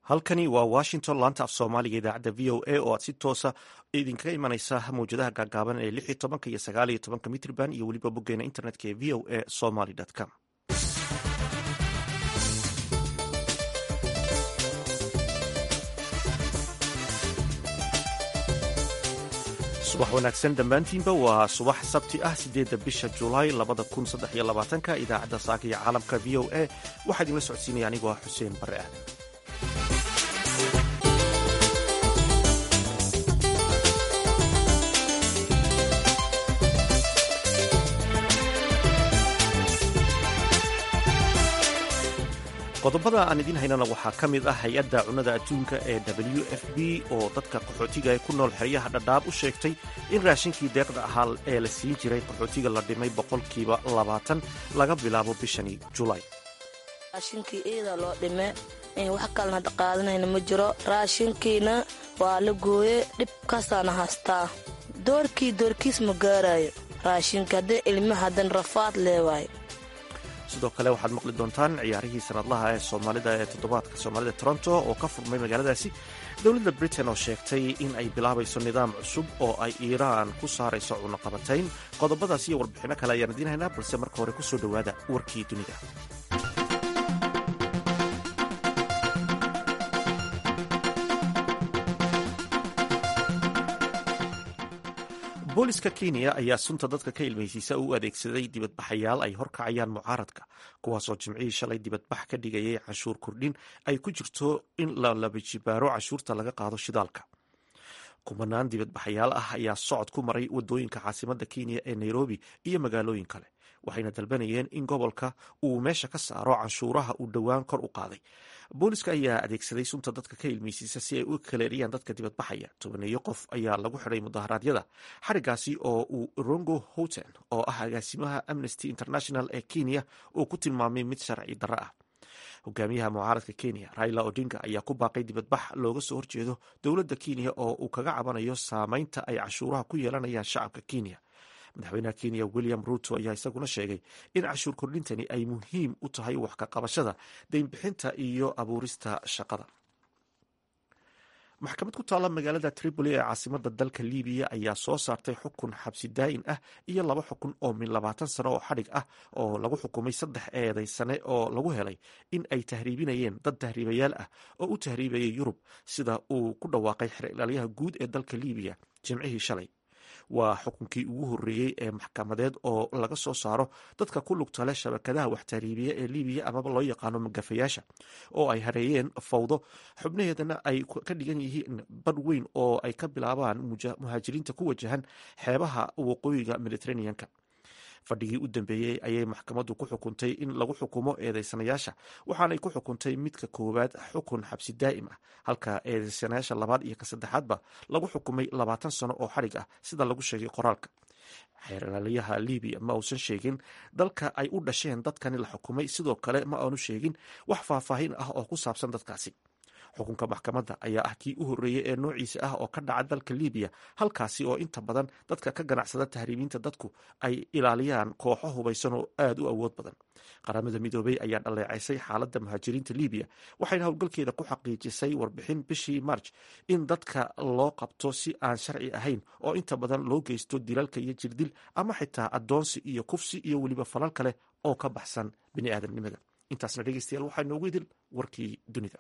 halkani waa washington laanta af soomaaliga idaacadda v o a oo aad si toosa idinkaga imanaysa mawjadaha gaagaaban ee lix iyo tobanka iyo sagaal iyo tobanka mitrban iyo weliba boggeena internetka ee v o a somaly com subax wanaagsan dhammaantiinba waa subax sabti ah sideedda bisha julaay labada kun saddex iyo labaatanka idaacadda saaka iyo caalamka v o a waxaa idinla socodsiinaya anigoo ah xuseen barre aadan qodobada aan idiin haynana waxaa ka mid ah hay-adda cunnada adduunka ee w f b oo dadka qaxootiga ee ku nool xeryaha dhadhaab u sheegtay in raashinkii deeqda ahaa ee la siin jiray qaxootiga la dhimay boqolkiiba labaatan laga bilaabo bishani julaay raashinkii iida loo dhime wax kalena qaadanayna ma jiro raashinkiina waa la gooye dhibkaasaana haystaa doorkii doorkiis ma gaarayo raashinka haddii ilmi haddan rafaad leewaayo sidoo kale waxaad maqli doontaan ciyaarihii sanadlaha ee soomaalida ee toddobaadka soomaalida toronto oo ka furmay magaaladaasi dowladda britain oo sheegtay in ay bilaabayso nidaam cusub oo ay iiraan ku saarayso cunaqabatayn qodobadaas iyo warbixinno kale ayaan idiin haynaa balse marka hore kusoo dhowaada warkii dunida booliska kenya ayaa sunta dadka ka ilmaysiisa u adeegsaday dibadbaxayaal ay horkacayaan mucaaradka kuwaasoo jimcihii shalay dibadbax ka dhigayay canshuur kordhin ay ku jirto in la labajibaaro canshuurta laga qaado shidaalka kumanaan dibadbaxayaal ah ayaa socod ku maray wadooyinka caasimada kenya ee nairobi iyo magaalooyin kale waxayna dalbanayeen in gobolka uu meesha ka saaro canshuuraha uu dhowaan kor u qaaday booliska ayaa adeegsaday sunta dadka ka ilmeysiisa si ay u kaleeriyaan dadka dibadbaxaya tobaneeyo qof ayaa lagu xidhay mudaharaadyada xarigaasi oo uu rongo houten oo ah agaasimaha amnesty international ee kenya uu ku tilmaamay mid sharci darro ah hogaamiyaha mucaaradka kenya raila odinga ayaa ku baaqay dibadbax looga soo horjeedo dowladda kenya oo uu kaga cabanayo saameynta ay cashuuraha ku yeelanayaan shacabka kenya madaxweynaha kenya william ruto ayaa isaguna sheegay in cashuur kordhintani ay muhiim u tahay wax ka qabashada deynbixinta iyo abuurista shaqada maxkamad ku taalla magaalada tripoli ee caasimada dalka libiya ayaa soo saartay xukun xabsi daa'in ah iyo laba xukun oo min labaatan sano oo xadhig ah oo lagu xukumay saddex eeday sane oo lagu helay in ay tahriibinayeen dad tahriibayaal ah oo u tahriibayay yurub sida uu ku dhawaaqay xer ilaalyaha guud ee dalka libiya jimcihii shalay waa xukunkii ugu horreeyey ee maxkamadeed oo laga soo saaro dadka ku lugta leh shabakadaha wax tahriibiya ee libiya amaba loo yaqaano magafayaasha oo ay hareeyeen fawdo xubnaheedana ay ka dhigan yihiin badh weyn oo ay ka bilaabaan muhaajiriinta ku wajahan xeebaha waqooyiga mediteraneanka fadhigii u dambeeyey ayay maxkamaddu ku xukuntay in lagu xukumo eedeysanayaasha waxaanay ku xukuntay midka koowaad xukun xabsi daa'im ah halka eedeysanayaasha labaad iyo ka saddexaadba lagu xukumay labaatan sano oo xadhig ah sida lagu sheegay qoraalka xeerlaaliyaha libiya ma uusan sheegin dalka ay u dhasheen dadkani la xukumay sidoo kale ma aanu sheegin wax faahfaahin ah oo ku saabsan dadkaasi xukunka maxkamadda ayaa ah kii u horreeyey ee noociisa ah oo ka dhaca dalka libiya halkaasi oo inta badan dadka ka ganacsada tahriibiinta dadku ay ilaaliyaan kooxo hubaysan oo aada u awood badan qaramada midoobey ayaa dhaleecaysay xaaladda muhaajiriinta libiya waxayna howlgalkeeda ku xaqiijisay warbixin bishii marj in dadka loo qabto si aan sharci ahayn oo inta badan loo geysto dilalka iyo jirdil ama xitaa addoonsi iyo kufsi iyo weliba falal kale oo ka baxsan bini aadamnimada intaasna dhegeystayaal waxaa noogu idil warkii dunida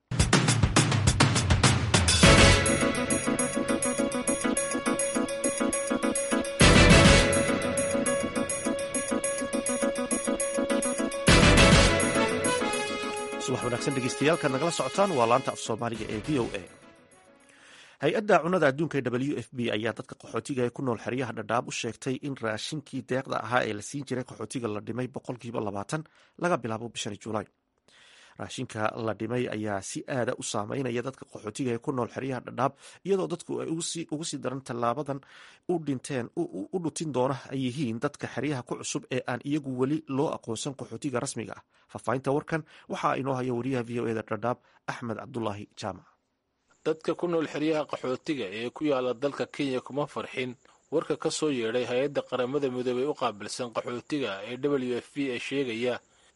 subax wanaagsan dhegeystayaaalka nagala socotaan waa laanta af soomaaliga ee v o a hay-adda cunnada adduunka ee w f b ayaa dadka qaxootiga ee ku nool xeryaha dhadhaab u sheegtay in raashinkii deeqda ahaa ee la siin jiray qaxootiga la dhimay boqolkiiba labaatan laga bilaabo bishani julaay raashinka la dhimay ayaa si aada u saameynaya dadka qaxootiga ee ku nool xeryaha dhadhaab iyadoo dadku ay ugu sii daran tallaabadan u dhinteen u dhutin doona ay yihiin dadka xeryaha ku cusub ee aan iyagu weli loo aqoonsan qaxootiga rasmiga ah faahfaahinta warkan waxaa inoo haya wariyaha v o eda dhadhaab axmed cabdulaahi jaamac dadka ku nool xeryaha qaxootiga ee ku yaala dalka kenya kuma farxin warka ka soo yeedhay hay-adda qaramada midoobey u qaabilsan qaxootiga ee w f b ee sheegaya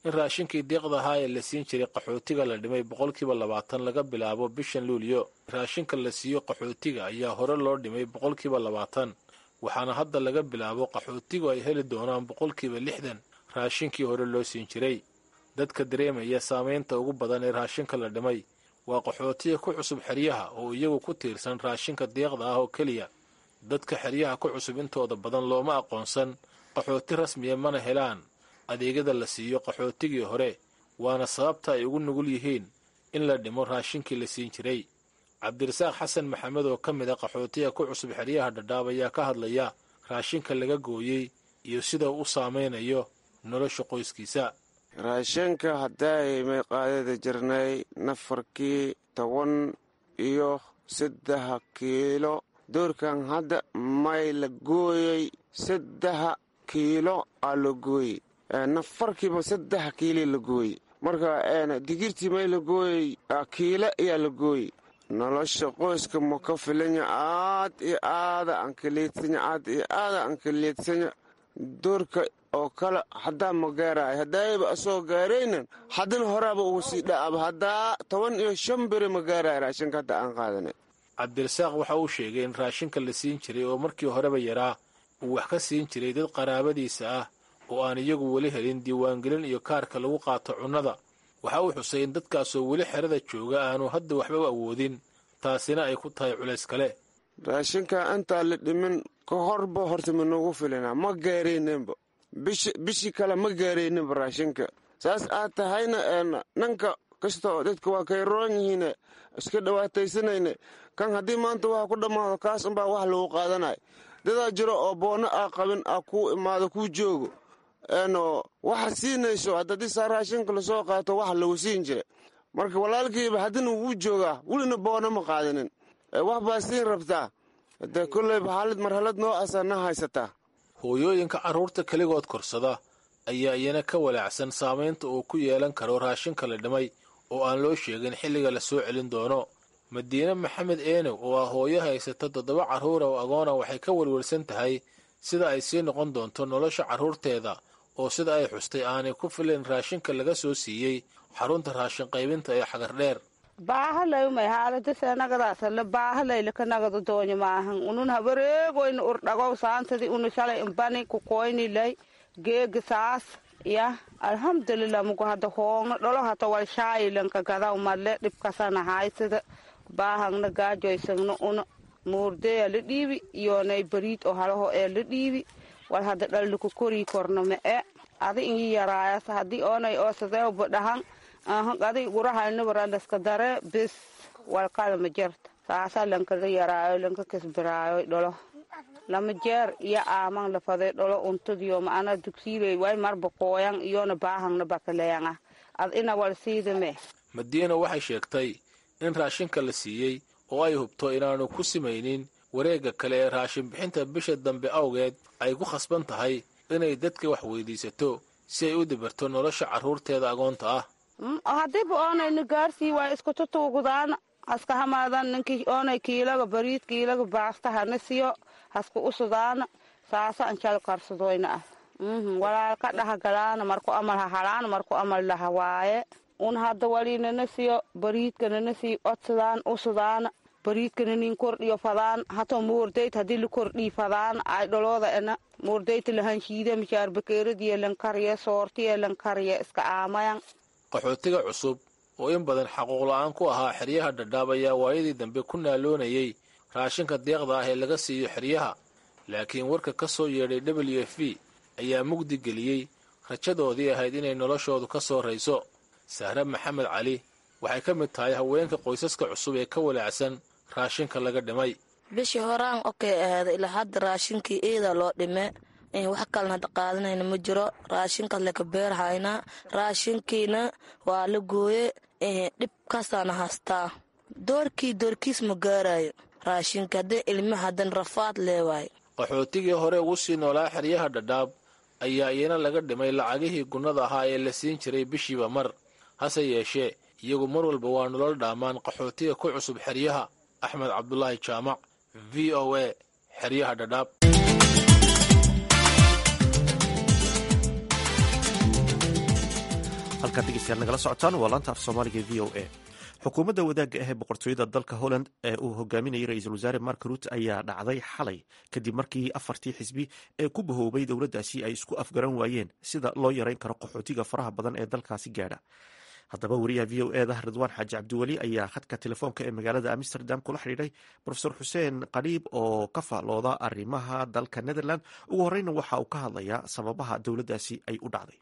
in raashinkii deeqda ahaa ee la siin jiray qaxootiga la dhimay boqolkiiba labaatan laga bilaabo bishan luuliyo raashinka la siiyo qaxootiga ayaa hore loo dhimay boqolkiiba labaatan waxaana hadda laga bilaabo qaxootigu ay heli doonaan boqolkiiba lixdan raashinkii hore loo siin jiray dadka dareemaya saamaynta ugu badan ee raashinka la dhimay waa qaxootiga ku cusub xeryaha oo iyagu ku tiirsan raashinka deeqda ah oo keliya dadka xeryaha ku cusub intooda badan looma aqoonsan qaxooti rasmiya mana helaan adeegyada la siiyo qaxootigii hore waana sababta ay ugu nugul yihiin in la dhimo raashinkii la siin jiray cabdirasaaq xasan maxamed oo ka mid a qaxootiga ku cusub xeryaha dhadhaab ayaa ka hadlaya raashinka laga gooyey iyo sida uu u saamaynayo nolosha qoyskiisa raashinka haddaay qaadada jirnay nafarkii toban iyo saddexa kiilo doorkan hadda may la gooyey saddexa kiilo aa la gooyey nafarkiiba saddexa kiili la gooyey marka digirtii may la gooyey kiilo ayaa la gooyey nolosha qoyska ma ka filanya aad iyo aada ankaliidsanya aad iyo aada ankaliidsanya doorka oo kale haddaa ma gaaraay haddaayba asoo gaaraynan haddana horaaba ugu sii dha'aba haddaa toban iyo shan beri ma gaaraay raashinka hadda aan qaadanay cabdirasaaq waxa uu sheegay in raashinka la siin jiray oo markii horeba yaraa uu wax ka siin jiray dad qaraabadiisa ah oo aan iyagu weli helin diiwaangelin iyo kaarka lagu qaato cunnada waxa uu xusay in dadkaasoo weli xerada jooga aanu hadda waxba u awoodin taasina ay ku tahay culays kale raashinka intaa la dhimin ka horba horta ma noogu filina ma gaarayninba bishii kale ma gaarayninba raashinka saas aad tahayna nanka kastoo dadka waa kay roon yihiin iska dhawaataysanayna kan haddii maanta waxa ku dhammaado kaas unbaa wax lagu qaadanay dadaa jiro oo boonno aa qabin aa kuu imaado kuu joogo waxa siinayso haddii saa raashinka lasoo qaato wax lagu siin jira marka walaalkiiba haddina wuu joogaa welina boona ma qaadanin wax baa siin rabtaa de kolleyba xaalad marhalad noo asa na haysataa hooyooyinka carruurta keligood korsada ayaa iyana ka walaacsan saamaynta uu ku yeelan karo raashinka la dhimay oo aan loo sheegin xilliga la soo celin doono madiine maxamed eenow oo ah hooyo haysata toddoba carruura oo agoona waxay ka welwelsan tahay sida ay sii noqon doonto nolosha carruurteeda oo sida ay xustay aanay ku filayn raashinka laga soo siiyey xarunta raashin qaybinta ee xagardheer baahalayumay haaladaseenagadaasale baahalaylkanagada doonyo maahan unun habareegoyna urdhagow saantadi unu shalay imbani kukoynilay geega saas ya alhamdulilah mugu hada hoongna dholo hata wal shaayilanka gadaw madle dhibkasana haysada baahangna gaajoysagna una muurdeya la dhiibi iyonay bariid oo halaho ee la dhiibi wal hada dhalliku korii korna ma e adi inyi yaraayas hadii oonay oosadeewba dhahan ahan adi gurahalnibaralaska dare bis walkala ma jerta saasa lankaga yaraayo lanka kasbaraayo dholo lama jeer iyo aaman lafade dholo untadiyo maana dugsiiley way marba qooyan iyona baahangna bakaleeyan ah ad ina wal siidame madiina waxay sheegtay in raashinka la siiyey oo ay hubto inaanu ku simaynin wareegga kale ee raashin bixinta bisha dambe awgeed ay ku khasban tahay inay dadka wax weydiisato si ay u dibirto nolosha carruurteeda agoonta ah hadiiba oonayna gaarsii waa isku tutuugudaan haska hamaadan ninkii oonay kiilaga bariid kiilaga baasta hana siyo haska usudaana saasa anjal karsadoyna ah walaalka dhahagalaana marku amal hahalaana marku amal lahawaaye un hadda walinana siyo bariidkanana sii odsadaan usudaana bariidkana nin kordhiyo fadaan hato muurdayt hadii la kordhii fadaan ay dholooda ena muurdayta lahanshiida mishaar bakeeradiyo lankariya soortiyo lankariya iska aamayan qaxootiga cusub oo in badan xaquuqla-aan ku ahaa xeryaha dhadhaab ayaa waayadii dambe ku naaloonayay raashinka deeqda ah ee laga siiyo xeryaha laakiin warka ka soo yeedhay w f b ayaa mugdi geliyey rajadoodii ahayd inay noloshoodu ka soo rayso sahre maxamed cali waxay ka mid tahay haweenka qoysaska cusub ee ka walaacsan raashinka laga dhimay bishii horaan okey aheeda ilaa hadda raashinkii iida loo dhime wax kalena hadda qaadanayna ma jiro raashinkaas laka beerhaynaa raashinkiina waa la gooye dhibkaasaana haystaa doorkii doorkiis ma gaarayo raashinka haddii ilmaha haddan rafaad leewaayo qaxootigii hore ugu sii noolaa xeryaha dhadhaab ayaa iyana laga dhimay lacagihii gunnada ahaa ee la siin jiray bishiiba mar hase yeeshee iyagu mar walba waa nolol dhaamaan qaxootiga ku cusub xeryaha axmed cabdulaahi jaamac v o a xeryaha dhadhaab halkaad dhegeystayaal nagala socotaan waa laanta af soomaaliga v o a xukuumadda wadaagga ah ee boqortooyada dalka holland ee uu hogaaminayay ra-iisul wasaare mark ruut ayaa dhacday xalay kadib markii afartii xisbi ee ku bahoobay dowladdaasi ay isku afgaran waayeen sida loo yareyn karo qaxootiga faraha badan ee dalkaasi gaadha haddaba wariyaha v o eda ridwaan xaaji cabdiweli ayaa khadka telefoonka ee magaalada amsterdam kula xidhiidhay rofesor xuseen qadhiib oo ka faalooda arrimaha dalka netherland ugu horeyna waxa uu ka hadlayaa sababaha dowladdaasi ay u dhacday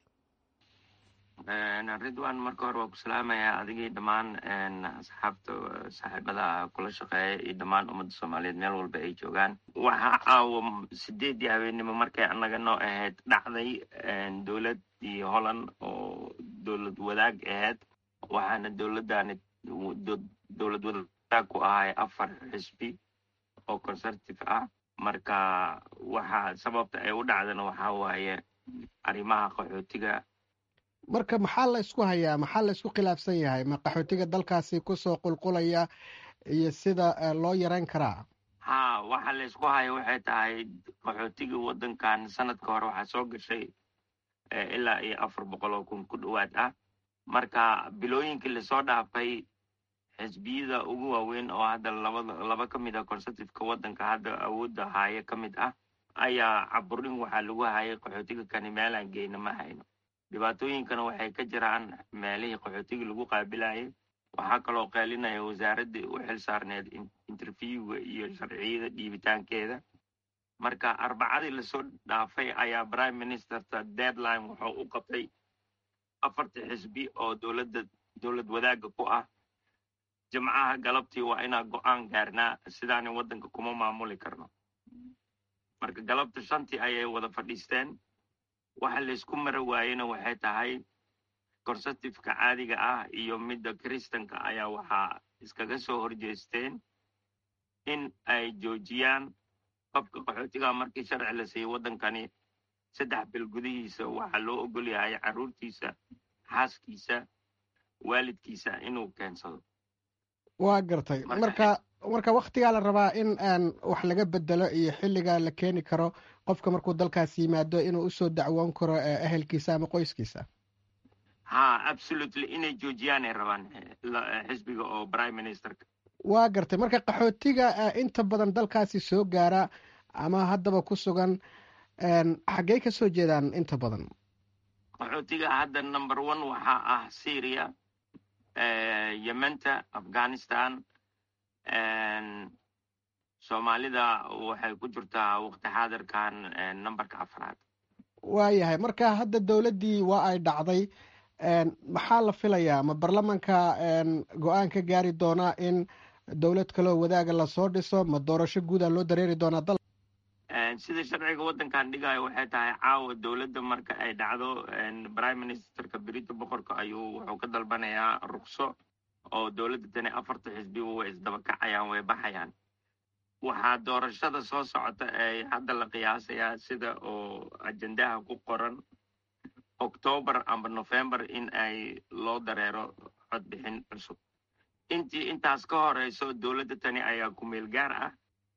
ridwan marka hore waa ku salaamayaa adigii dhammaan asxaabta saaxiibada kula shaqeeya iyo dhammaan ummadda soomaaliyeed meel walba ay joogaan waxaa caawa sideedii habeennimo markay annaga noo ahayd dhacday dowladdii holland oo dowlad wadaag ahayd waxaana dowladdaani dowlad wadaag ku ahay afar xisbi oo conservative ah marka waxa sababta ay u dhacdana waxaa waaye arrimaha qaxootiga marka maxaa la isku hayaa maxaa la isku khilaafsan yahay ma qaxootiga dalkaasi kusoo qulqulaya iyo sida loo yareyn karaa ha waxa la isku haya waxay tahay qaxootigii waddankan sanadka hore waxaa soo gashay ilaa iyo afar boqol oo kun ku dhowaad ah marka bilooyinkii lasoo dhaafay xisbiyada ugu waaweyn oo hadda labada laba ka mid ah conservativeka waddanka hadda awoodda haaye ka mid ah ayaa caburin waxaa lagu hayay qaxootiga kani meelaan geyna ma hayno dhibaatooyinkana waxay ka jiraan meelihii qaxootigii lagu qaabilayay waxaa kaloo qeelinaya wasaaraddii u xil saarneed interviewga iyo sharciyada dhiibitaankeeda marka arbacadii lasoo dhaafay ayaa prime ministerta deadline wuxuu u qabtay afartii xisbi oo dowladda dowlad wadaagga ku ah jimcaha galabtii waa inaan go-aan gaarnaa sidaani waddanka kuma maamuli karno marka galabta shantii ayay wada fadhiisteen waxa laysku mara waayena waxay tahay conservativeka caadiga ah iyo midda kristanka ayaa waxaa iskaga soo horjeesteen in ay joojiyaan qofka qaxootiga markii sharci la siiyey waddankani saddex bil gudihiisa waxaa loo ogol yahay carruurtiisa xaaskiisa waalidkiisa inuu keensado waa gartay marka marka waktigaa la rabaa in aan wax laga bedelo iyo xilliga la keeni karo qofka markuu dalkaas yimaado inuu usoo dacwoon karo ehelkiisa ama qoyskiisa ha absolutely inay joojiyaanay rabaan xisbiga oo prime ministerka waa gartay marka qaxootiga inta badan dalkaasi soo gaara ama haddaba ku sugan xaggey ka soo jeedaan inta badan qaxootiga hadda number one waxaa ah syria yementa afghanistan soomaalida waxay ku jirtaa waqti xaadirkan numberka afraad waayahay marka hadda dowladdii waa ay dhacday maxaa la filayaa ma baarlamanka go-aan ka gaari doonaa in dowlad kaloo wadaaga lasoo dhiso ma doorasho guuda loo dareeri doonaa dal sida sharciga waddankan dhigayo waxay tahay caawa dowladda marka ay dhacdo prime ministerka berita boqorka ayuu wuxuu ka dalbanayaa rukso oo dowladda tani afarta xisbiba way isdaba kacayaan way baxayaan waxaa doorashada soo socota ee hadda la qiyaasayaa sida oo ajendaha ku qoran octoobar amba november in ay loo dareero codbixin cusub intii intaas ka horeyso dowladda tani ayaa ku meel gaar ah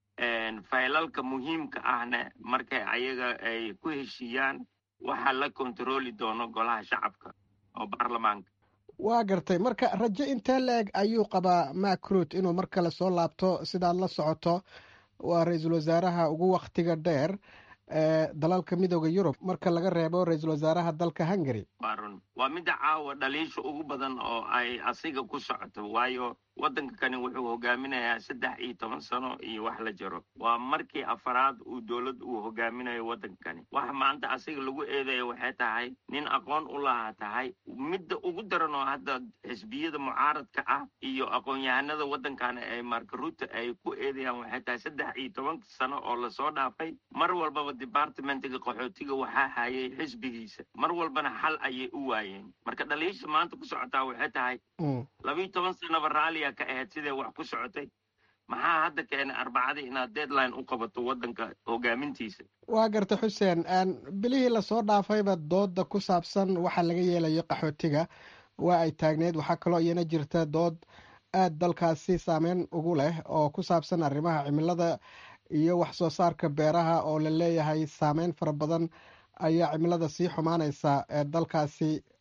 faylalka muhiimka ahna markay ayaga ay ku heshiiyaan waxaa la kontarooli doono golaha shacabka oo baarlamaanka waa gartay marka rajo intee la-eg ayuu qabaa macruut inuu mar kale soo laabto sidaad la socoto waa ra-iisul wasaaraha ugu waktiga dheer ee dalalka midooda yurub marka laga reebo ra-iisul wasaaraha dalka hungary waa run waa midda caawa dhaliisha ugu badan oo ay asiga ku socoto waayo waddanka kani wuxuu hogaaminayaa saddex iyo toban sano iyo wax la jiro waa markii afaraad uu dowlad uu hogaaminayo waddankani waxa maanta asiga lagu eedaya waxay tahay nin aqoon u lahaa tahay midda ugu daran oo hadda xisbiyada mucaaradka ah iyo aqoon-yahanada waddankana ee markaruuta ay ku eedayaan waxay tahay saddex iyo toban sano oo lasoo dhaafay mar walbaba departmentiga qaxootiga waxaa hayay xisbigiisa mar walbana xal ayay u waayeen marka dhaliisha maanta ku socotaa waxay tahay labiiyo toban sanaba raalliya ka ahayd sidee wax ku socotay maxaa hadda keenay arbacadii inaad deadline u qabato waddanka hogaamintiisa waa garta xuseen bilihii lasoo dhaafayba dooda ku saabsan waxa laga yeelayo qaxootiga waa ay taagneyd waxaa kaloo iyana jirta dood aad dalkaasi saameyn ugu leh oo ku saabsan arrimaha cimilada iyo wax soo saarka beeraha oo la leeyahay saameyn fara badan ayaa cimilada sii xumaanaysa ee dalkaasi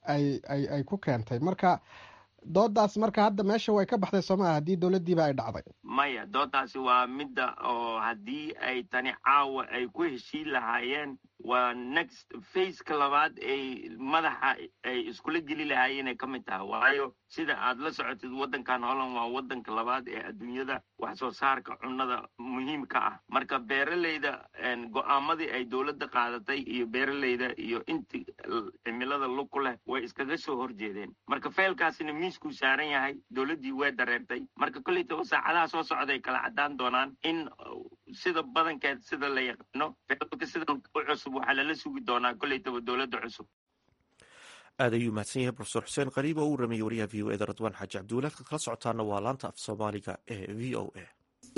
ay ay ay ku keentay marka doodaas marka hadda meesha way ka baxday soo maaha haddii dowladdiiba ay dhacday maya doodaasi waa midda oo haddii ay tani caawa ay ku heshiin lahaayeen waa next faceka labaad ay madaxa ay iskula geli lahaayeen ay ka mid tahay waayo sida aad la socotid waddankan holland waa waddanka labaad ee adduunyada wax soo saarka cunnada muhiimka ah marka beeraleyda go-aamadii ay dowladda qaadatay iyo beeraleyda iyo inti cimilada lug ku leh way iskaga soo horjeedeen marka feelkaasina miiskuu saaran yahay dowladdii way dareertay marka kolleytaba saacadaha soo socday kala caddaan doonaan in sida badankeed sida la yaqaano feelka sidan u cusub waxaa lala sugi doonaa kolleytaba dowladda cusub aad ayuu mahadsan yahay profesor xuseen qariib oo uu rameeyey wariyaha v o eda radwaan xaaji cabdiwalaad kad kala socotaana waa laanta af soomaaliga ee v o a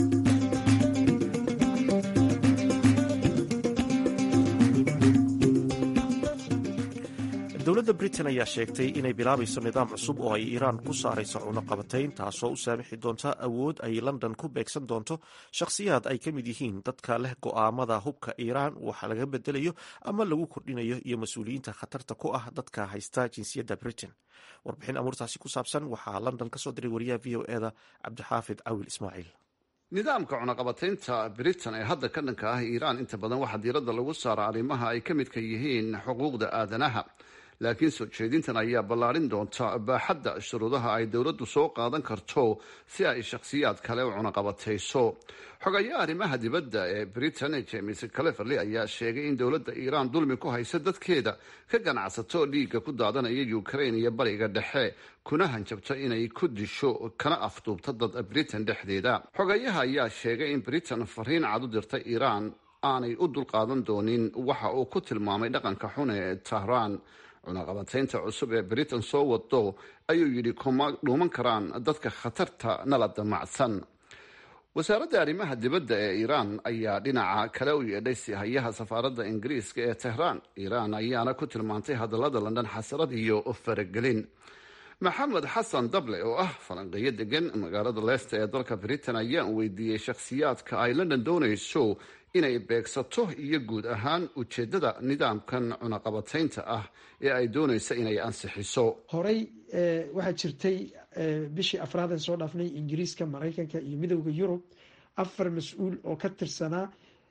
dowladda britain ayaa sheegtay inay bilaabayso nidaam cusub oo ay iiraan ku saarayso cunuqabatayn taasoo u saamixi doonta awood ay london ku beegsan doonto shakhsiyaad ay ka mid yihiin dadka leh go'aamada hubka iiraan wax laga bedelayo ama lagu kordhinayo iyo mas-uuliyiinta khatarta ku ah dadka haysta jinsiyadda britain warbixin amuurtaasi ku saabsan waxaa london kasoo diray wariyaha v o eda cabdixaafid cawil ismaaciil nidaamka cunaqabataynta britain ee hadda ka dhanka ah iiraan inta badan waxaa diiradda lagu saara arrimaha ay ka midka yihiin xuquuqda aadanaha laakiin soo jeedintan ayaa ballaarin doonta baaxadda shuruudaha ay dowladdu soo qaadan karto si ay shakhsiyaad kale u cunaqabatayso xogayaha arrimaha dibadda ee britain james cleverley ayaa sheegay in dowladda iiraan dulmi ku haysa dadkeeda ka ganacsato dhiigga ku daadanaya ukraine iyo bariga dhexe kuna hanjabto inay ku disho kana afduubto dad britain dhexdeeda xogayaha ayaa sheegay in britain fariin cad u dirtay iiraan aanay u dulqaadan doonin waxa uu ku tilmaamay dhaqanka xun ee tahraan cunaqabataynta cusub ee britain soo wado ayuu yidhi kuma dhuuman karaan dadka khatarta nala damacsan wasaaradda arrimaha dibadda ee iiraan ayaa dhinaca kale u yeedhay sihayaha safaaradda ingiriiska ee tehraan iiraan ayaana ku tilmaantay hadallada london xasarad iyo faragelin maxamed xasan dable oo ah falanqeeyo degan magaalada leesta ee dalka britain ayaan weydiiyey shakhsiyaadka ay london doonayso inay beegsato iyo guud ahaan ujeedada nidaamkan cunaqabataynta ah ee ay doonaysa inay ansixiso horey waxaa jirtay bishii afraadan soo dhaafnay ingiriiska maraykanka iyo midowda yurub afar mas-uul oo ka tirsanaa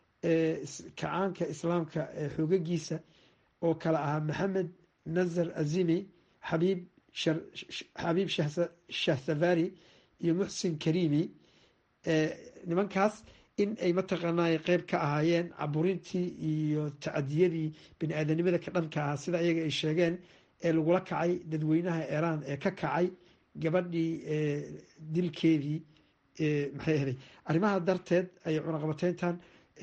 kacaanka islaamka xoogagiisa oo kale ahaa maxamed nazar azimi xabiib xabiib shahsavari iyo muxsin karimi nimankaas in ay mataqaanaa qeyb ka ahaayeen caburintii iyo tacadiyadii bani aadanimada ka dhanka ah sida iyaga ay sheegeen ee lagula kacay dadweynaha iiraan ee ka kacay gabadhii dilkeedii maxay ahaday arrimaha darteed ay cunaqabateyntan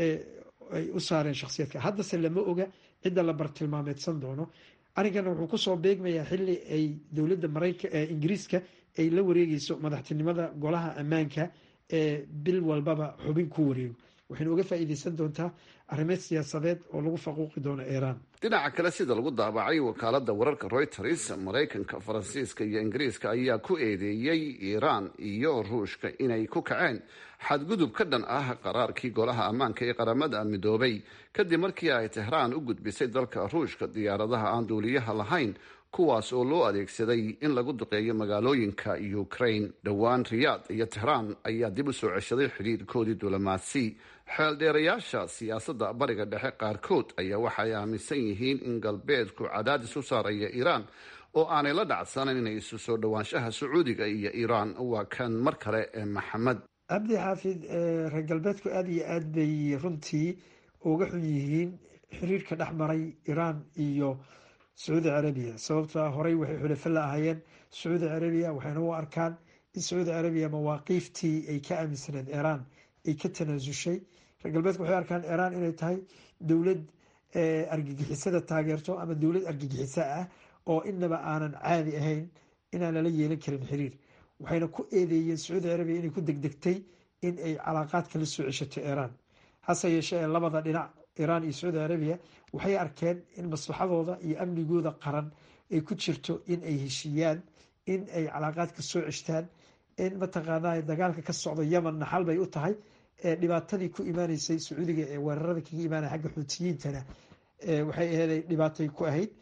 ay u saareen shakhsiyadka haddase lama oga cidda la bartilmaameedsan doono arrinkana wuxuu kusoo beegmayaa xili ay dowladda marayka ingiriiska ay la wareegeyso madaxtinimada golaha ammaanka ee bil walbaba xubin ku wareego waxayna uga faa'iideysan doontaa arrimeed siyaasadeed oo lagu faquuqi doono iiraan dhinaca kale sida lagu daabacay wakaalada wararka reuters maraykanka faransiiska iyo ingiriiska ayaa ku eedeeyey iiraan iyo ruushka inay ku kaceen xadgudub ka dhan ah qaraarkii golaha ammaanka ee qaramada midoobay kadib markii ay tehraan u gudbisay dalka ruushka diyaaradaha aan duuliyaha lahayn kuwaas oo loo adeegsaday in lagu duqeeyo magaalooyinka ukraine dhowaan riyaad iyo tehraan ayaa dib u soo ceshaday xidhiirkoodii diblomaasi xeeldheerayaasha siyaasadda bariga dhexe qaarkood ayaa waxay aaminsan yihiin in galbeedku cadaadis u saaraya iiraan oo aanay la dhacsanayn inay isu soo dhowaanshaha sacuudiga iyo iiraan waa kan mar kale ee maxamed cabdi xaafid reer galbeedku aada iyo aad bay runtii uga xun yihiin xiriirka dhex maray iiraan iyo sacuudi carabiya sababtoa horey waxay xulafo la ahaayeen sacuudi carabiya waxayna u arkaan in sacuudi carabiya mawaaqiiftii ay ka aaminsaneed iiraan ay ka tanaasushay reer galbeedku waxay arkaan iiraan inay tahay dowlad argagixisada taageerto ama dowlad argagixiso ah oo inaba aanan caadi ahayn inaan lala yeelan karin xiriir waxayna ku eedeeyeen sacuudi carabiya inay ku degdegtay in ay calaaqaadka la soo ceshato iiraan hase yeeshee ee labada dhinac iiraan iyo sacuudi carabiya waxay arkeen in maslaxadooda iyo amnigooda qaran ay ku jirto in ay heshiiyaan in ay calaaqaadka soo ceshtaan in mataqaanaa dagaalka ka socda yemenna xal bay u tahay dhibaatadii ku imaaneysay sacuudiga ee weerarada kaga imaanaya xagga xuutiyiintana waxay aheeday dhibaatay ku ahayd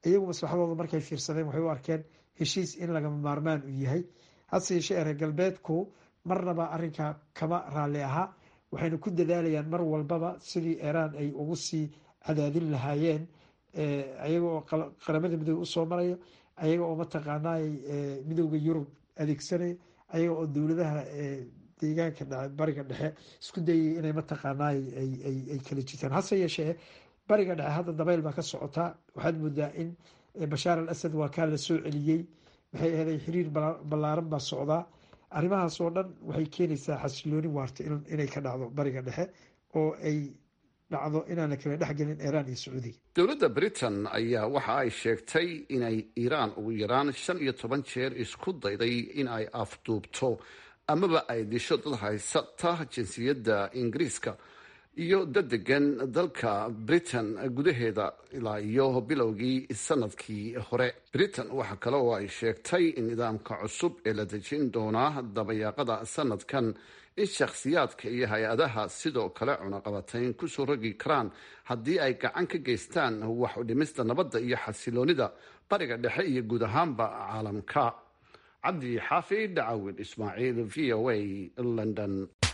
iyagu maslaxadooda markay fiirsadeen waxay u arkeen heshiis in lagama maarmaan uu yahay hase yeeshee reer galbeedku marnaba arrinkaa kama raalli ahaa waxayna ku dadaalayaan mar walbaba sidii iiraan ay ugu sii cadaadin lahaayeen ayaga oo qaramada midoobe usoo maraya ayaga oo mataqaanaa midooda yurub adeegsanaya ayaga oo dowladaha deegaanka bariga dhexe isku dayay inay mataqaanaa ay kala jitaan hase yeeshee bariga dhexe hadda dabayl baa ka socotaa waxaad moodaa in bashaar al asad waa kaa la soo celiyey maxay ahaday xiriir ballaaran baa socdaa arrimahaas oo dhan waxay keenaysaa xasilooni waarta inay ka dhacdo bariga dhexe oo ay dhacdo inaan la kala dhexgelin iiraan iyo sacuudiga dowladda britain ayaa waxa ay sheegtay inay iiraan ugu yaraan shan iyo toban jeer isku dayday in ay afduubto amaba ay disho dad haysata jinsiyadda ingiriiska iyo dad degan dalka britain gudaheeda ilaa iyo bilowgii sanadkii hore britain waxa kale oo ay sheegtay in nidaamka cusub ee la dejin doonaa dabayaaqada sanadkan in shakhsiyaadka iyo hay-adaha sidoo kale cunaqabatayn kusoo rogi karaan haddii ay gacan ka geystaan wax u dhimista nabadda iyo xasiloonida bariga dhexe iyo guud ahaanba caalamka cabdi xaafid cawid ismaaciil v o a london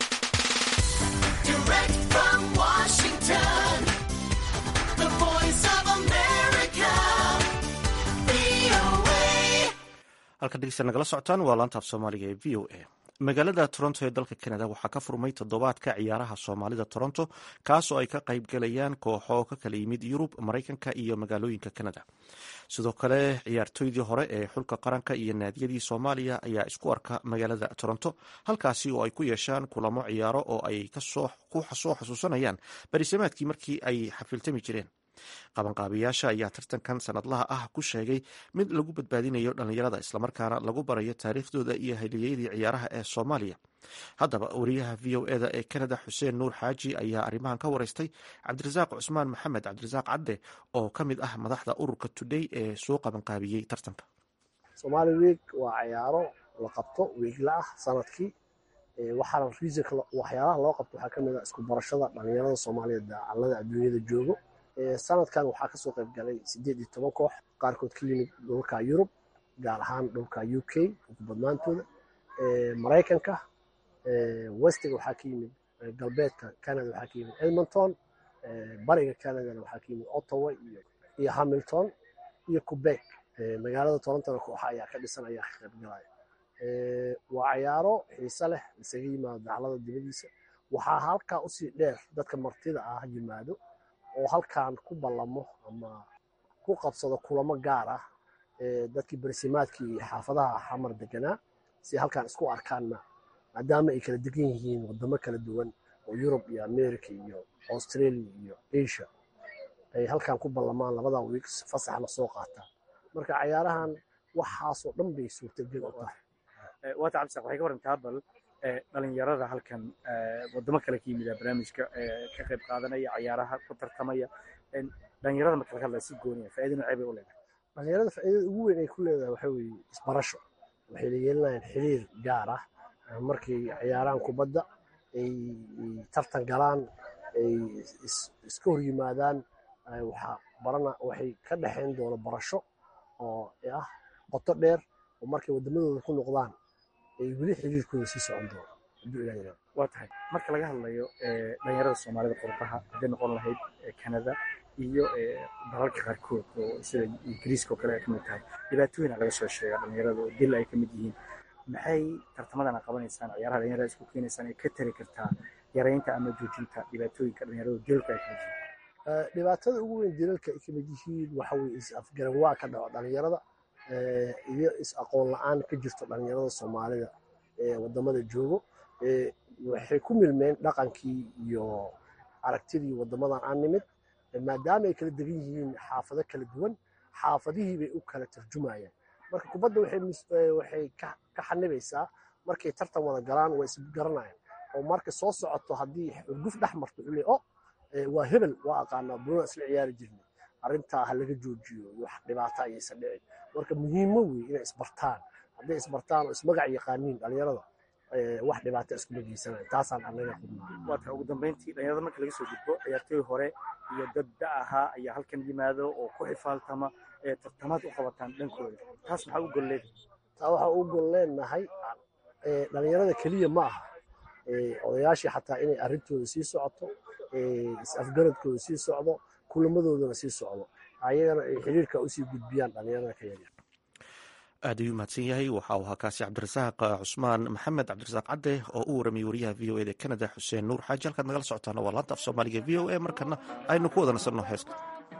halka dhegeysta nagala socotaan waa laanta af soomaaliga ee v o a magaalada toronto ee dalka canada waxaa ka furmay toddobaadka ciyaaraha soomaalida toronto kaasoo ay ka qayb galayaan kooxo ka kala yimid yurub maraykanka iyo magaalooyinka canada sidoo kale ciyaartoydii hore ee xulka qaranka iyo naadiyadii soomaaliya ayaa isku arka magaalada toronto halkaasi oo ay ku yeeshaan kulamo ciyaaro oo ay ku soo xasuusanayaan barisamaadkii markii ay xafiltami jireen qabanqaabiyaasha ayaa tartankan sanadlaha ah ku sheegay mid lagu badbaadinayo dhallinyarada islamarkaana lagu barayo taariikhdooda iyo haliyeyadii ciyaaraha ee soomaaliya haddaba wariyaha v o eda ee canada xuseen nuur xaaji ayaa arrimahan ka wareystay cabdirasaaq cusmaan maxamed cabdirasaaq cadde oo ka mid ah madaxda ururka today ee soo qabanqaabiyey tartanka somaali week waa ciyaaro la qabto wiigla ah sanadkii waxaana riisanka waxyaalaha loo qabto waxaa kamid ah isku barashada dhallinyarada soomaaliyeed dacallada adduunyada joogo sanadkan waxaa kasoo qayb galay sideed iyo toban koox qaarkood ka yimid dhulka yurub gaar ahaan dhulka u k ugu badnaantooda maraykanka westiga waxaa ka yimid galbeedka canada waxaa ka yimid edmonton bariga canadana waxaa ka yimid ottawa iyo hamilton iyo quebec magaalada torontona kooxa ayaa ka dhisan ayaa ka qayb galaya waa ciyaaro xiise leh isaga yimaado daclada dibadiisa waxaa halkaa usii dheer dadka martida ah yimaado oo halkan ku ballamo ama ku qabsado kulamo gaar ah dadkii barsimaadkii iyo xaafadaha xamar deganaa si halkan isku arkaanna maadaama ay kala degan yihiin wadamo kala duwan oo yurub iyo america iyo australia iyo asia ay halkan ku ballamaan labada wiiks fasaxna soo qaataan marka cayaarahan waxaasoo dhan bay suurtagel u tahay waata cabdisaaq waxay ka warantaa bal dhalinyarada halkan wadamo kale ka yimida barnaamijka ka qayb qaadanaya cayaaraha ku tartamaya dhalinyarada marka laga hadlaya si gooniya faa'iido noocee bay u leedahay dhalinyarada faa'iidada ugu weyn ay ku leedahay waxaa weeye isbarasho waxay la yeelanayaan xiriir gaar ah markay ciyaaraan kubadda ay tartan galaan ay iska hor yimaadaan waxaa barana waxay ka dhexayn doona barasho oo ah qoto dheer oo markay wadamadooda ku noqdaan ay weli xiriirkooda sii socon doono hadduu ilaa yiraahdo waa tahay marka laga hadlayo dhalinyarada soomaalida qurbaha hadday noqon lahayd canada iyo dalalka qaarkood oo sida ingiriiska oo kale ay kamid tahay dhibaatooyina laga soo sheega dhalinyarada oo dil ay kamid yihiin maxay tartamadan a qabanaysaan ciyaaraha dhalinyarada isku keenaysaan ay ka tari kartaa yaraynta ama joojinta dhibaatooyinka dhalinyarada dilka ay kamid yihiin dhibaatada ugu weyn dilalka ay kamid yihiin waxa weye is afgaran waa ka dhaco dhalinyarada iyo is aqoon la-aan ka jirto dhalinyarada soomaalida ee wadamada joogo waxay ku milmeen dhaqankii iyo aragtidii wadamadan aan nimid maadaama ay kala degan yihiin xaafado kala duwan xaafadihii bay u kala tarjumayaan marka kubadda waxay ka xanibaysaa markay tartan wada galaan waa isgaranayaan oo marka soo socoto haddii urguf dhex marto ule o waa hebel waa aqaanaa bunada isla ciyaari jirnay arrintaa ha laga joojiyo wax dhibaato ayaysan dhicin marka muhiimo wey inay isbartaan hadday isbartaan oo ismagac yaqaaniin dhalinyarada wax dhibaata iskuma geysanayan taasaan anaga qudnaa waata ugu dambeyntii dhalinyarada marka laga soo gudbo ciyaartooy hore iyo dad da ahaa ayaa halkan yimaado oo ku xifaaltama tartamaad u qabataan dhankooda taas maxaa u golleed taa waxaa u gol leenahay dhalinyarada keliya ma aha odayaashii xataa inay arrintooda sii socoto is-afgaradkooda sii socdo kulamadoodana sii socdo ayagana ay xiriirka usii gudbiyaan dhalinyarada ka yaryar aad ayuu mahadsan yahay waxa uu ahaa kaasi cabdirasaaq cusmaan maxamed cabdirasaaq cadde oo u waramiyey wariyaha v o eda canada xuseen nuur xaaji halkaad nagala socotaana waa laanta af soomaaliga v o a markana aynu ku wada nasanno heeska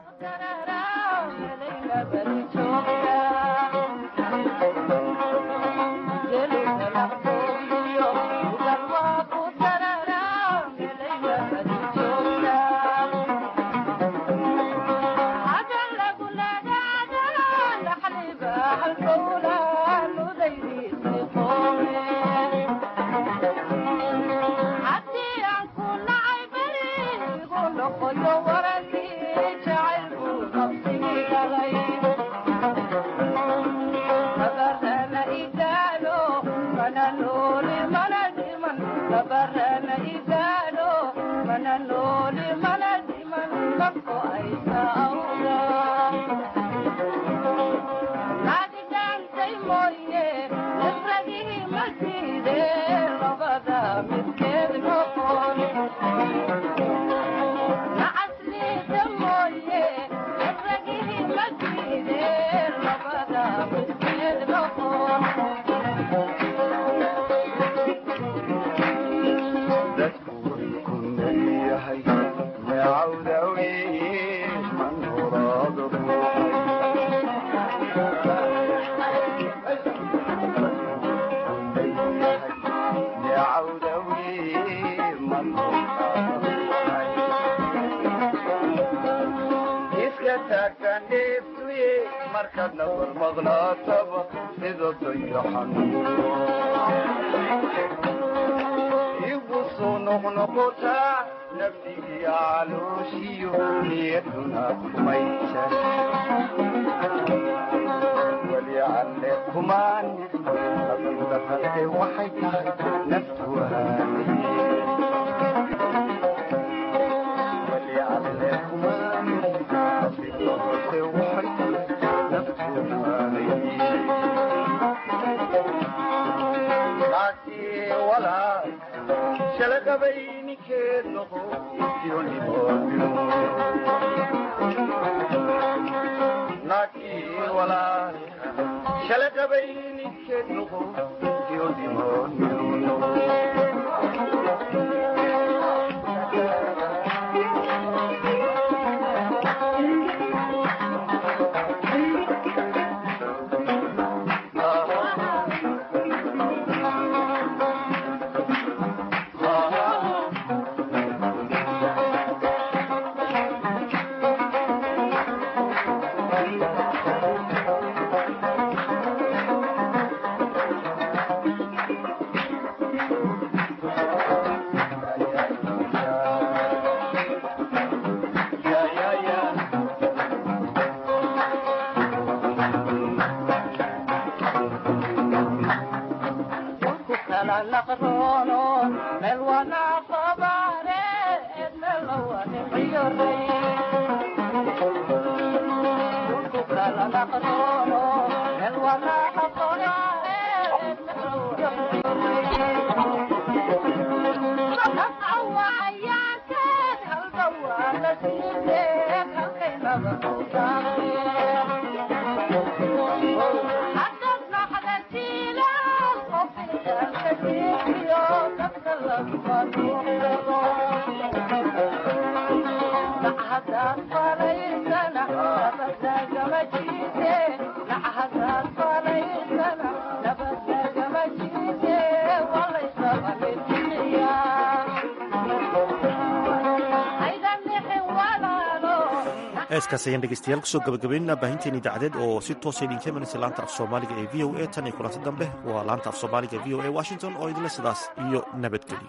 heeskaas ayaan dhegeystayaal kusoo gabagabaynaa baahinteen idaacadeed oo si toosa idinka imanaysa laanta af soomaaliga ee v o a tan iyo kulanti dambe waa laanta af soomaaliga v o a washington oo idinle sidaas iyo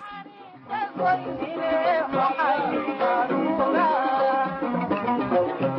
nabadgelyo